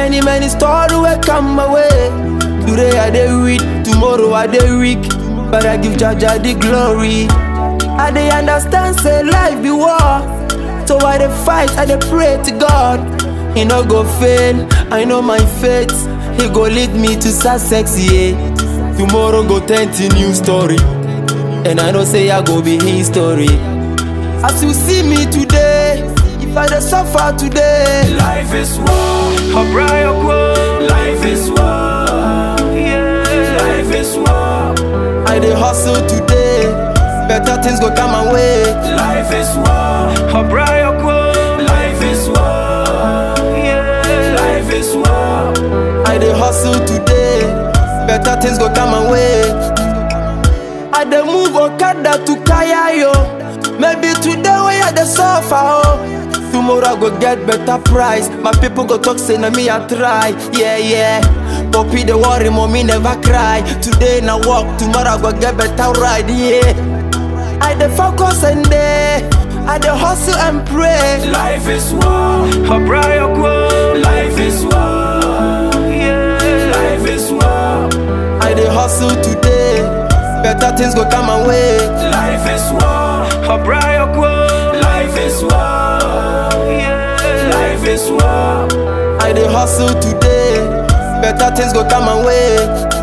Many, many stories will come my way. Today I dey weak, tomorrow I dey weak. But I give Jaja the glory. I dey understand, say life be war. So I dey fight, I dey pray to God. He no go fail, I know my fate. He go lead me to success, yeah. Tomorrow go turn to new story. And I know say I go be history. As you see me today, if I dey suffer today, Life is war. Life is war. Life is war. I dey hustle today. Better things go come my way. Life is war. Life is war. Life is war. I dey hustle today. Better things go come my way. I dey move Okada to Kaya yo. Maybe today we I dey suffer oh. Tomorrow I go get better price. My people go talk say na me I try. Yeah yeah. Poppy the worry, mommy never cry. Today na walk, tomorrow I go get better ride. Yeah. I dey focus and day. I dey hustle and pray. Life is war. Life is war. Life is war. I dey hustle today. Better things go come my way. Life is war. Life is war. Life is war. I dey hustle today. Better things go come my way.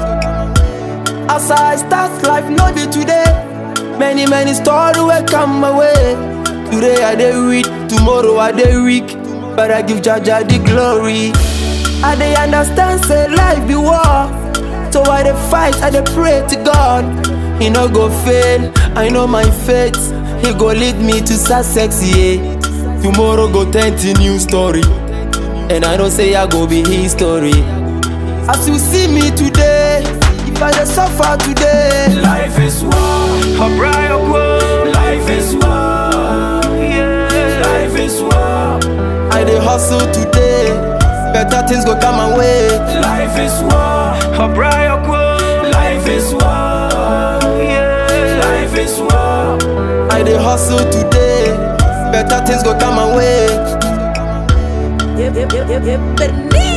As I start life, no be today. Many, many stories will come my way. Today I dey weak, tomorrow I dey weak. But I give Jaja the glory. I dey understand, say life be war. So I dey fight, I dey pray to God. He no go fail, I know my fate. He go lead me to success, yeah. Tomorrow go turn to new story. And I know say I go be history. As you see me today, if I dey suffer today, Life is war. Life is war. Life is war. I dey hustle today. Better things go come my way. Life is war. Life is war. Life is war. I dey hustle today. Better things go come my way. Yep, yep, yep, yep, yep. Berlin.